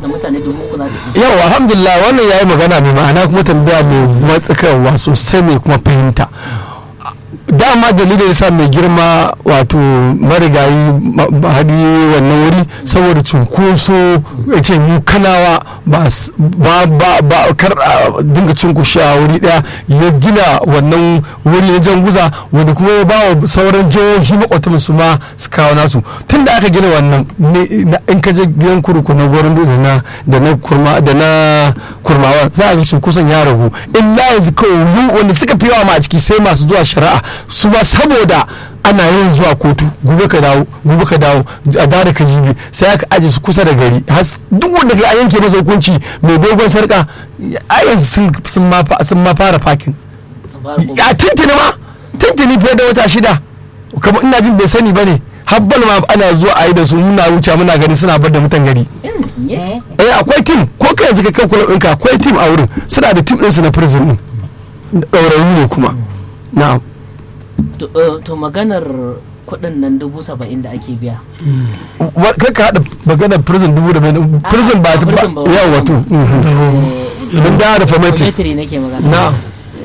da mutane dubu uku za ta iya yau alhamdulillah wannan yayi magana mai ma'ana kuma tambaya mai matsakarwa sosai mai kuma fahimta dama dalilin yasa mai girma wato marigayi hadi wannan wuri saboda cunkoso ya ce mu kanawa ba ba ba kar a dinga cinkushe a wuri daya ya gina wannan wuri na janguza wanda kuma ya ba wa sauran jihohi makwatan su ma su kawo nasu tun da aka gina wannan in ka je gidan kurku na gwarin da na da na kurma da na kurmawa za a ga cunkoson ya ragu illa yanzu kawai wanda suka fi yawa ma a ciki sai masu zuwa shari'a su ba saboda ana yin zuwa kotu gobe ka dawo gobe ka dawo a da ka jibi sai aka aje su kusa da gari duk wanda ka yanke masa hukunci mai dogon sarka a yanzu sun ma fara fakin a tintini ma tintini fiye da wata shida kamar ina jin bai sani ba ne habbal ma ana zuwa a yi da su muna wuce muna gani suna bar da mutan gari eh akwai tim ko kai yanzu ka kan kula ɗinka akwai tim a wurin suna da tim ɗinsu na prison ɗin ɗaurarru ne kuma na'am to maganar kuɗin nan dubu saba'in da ake biya kai ka haɗa maganar prison dubu da mai prison ba ta yawa wato mun da da famati nake magana na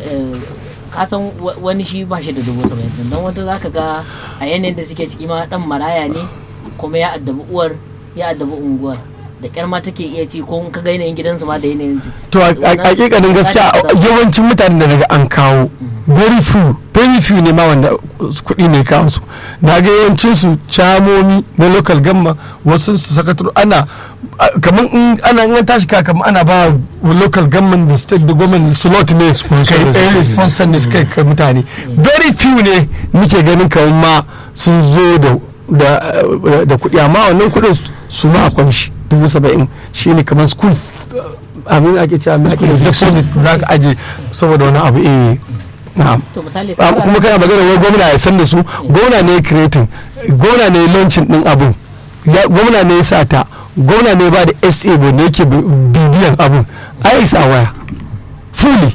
kasan wani shi ba shi da dubu saba'in don wata za ka ga a yanayin da suke ciki ma dan maraya ne kuma ya addabi uwar ya addabi unguwar da kyar ma take iya ci ko ka ga yanayin gidansu ma da yanayin to a hakikanin gaskiya yawancin mutanen da daga an kawo very few very few ne ma wanda kuɗi ne kawo su na ga yawancin su camomi na local gamma wasu su sakataro ana kamar in ana in tashi ka kamar ana ba local government da state da government slot ne kai sponsor ne suka kai mutane very few ne muke ganin kamar ma sun zo da da kuɗi amma wannan kuɗin su ma akwai shi dubu saba'in shi ne kamar school abin ake cewa mai ake deposit za ka aje saboda wani abu eh na'am kuma kana magana wai gwamna ya san da su gwamna ne creating gwamna ne launching din abun gwamna ne ya sa ta gwamna ne ba da sa ba ne yake bibiyan abun ai isa waya fully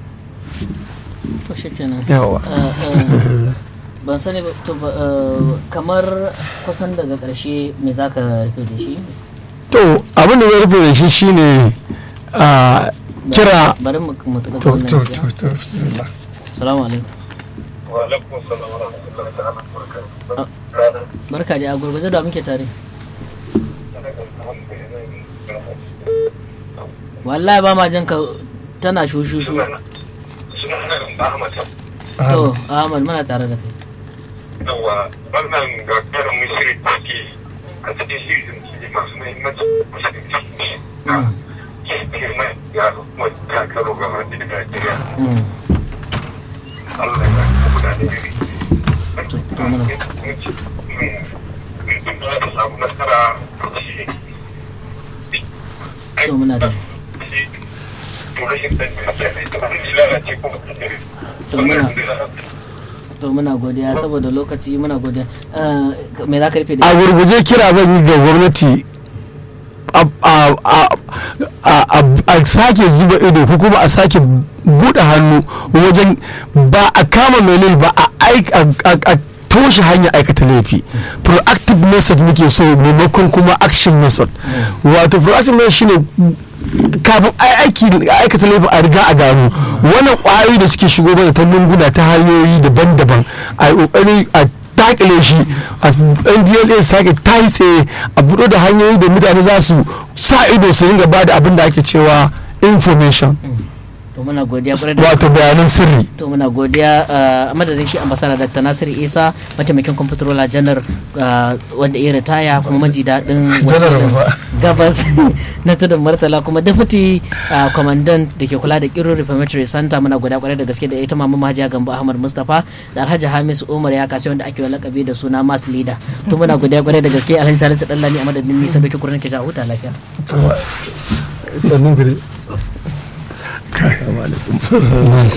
yawa ban sani kamar kusan daga karshe me za ka rufe da shi to abin da zai rufe da shi shine kira bari mu to to to to bismillah salamu alaikum wa alaikum salam wa rahmatullahi ta'ala wa barka da a gurguje da muke tare wallahi ba ma jin ka tana shushushu to ahmad muna tare da kai yawa wannan gagarumin shirin take a cikin shirin shi masu muhimmanci girma ya kuma kakaro ga wani Najeriya. Allah ya kuma da ne Mutum da samu nasara shi. to muna da rashin sani da ke da wani lalace kuma to muna to muna godiya saboda lokaci muna godiya me za ka rufe da a gurguje kira zan yi ga gwamnati a sake zuba ido ko kuma a sake buɗe hannu wajen ba a kama mai ba a toshe hanyar aikata laifi proactive method muke so maimakon kuma action method wato proactive method shine kafin aiki aikata laifin a riga a gano wannan kwayoyi da suke shigo mana ta lunguna ta hanyoyi daban-daban a yi kokari a dakile shi a ndla sake ta yi tsaye a buɗo da hanyoyi da mutane za su sa ido su ringa ba da abin da ake cewa information to muna godiya kwarai da wato bayanan sirri to muna godiya a madadin shi ambasada dr nasir isa mataimakin kwamfutarola janar wanda ya ritaya kuma maji daɗin wakilin gabas na tudun martala kuma deputy commandant da ke kula da kiro reformatory center muna godiya kwarai da gaske da ita mama mahajiya gambo ahmad mustapha da alhaji hamis umar ya kasi wanda ake wa lakabi da suna mass leader to muna godiya kwarai da gaske alhaji salisu dallani a madadin nisa da ke kurin ke huta lafiya sannun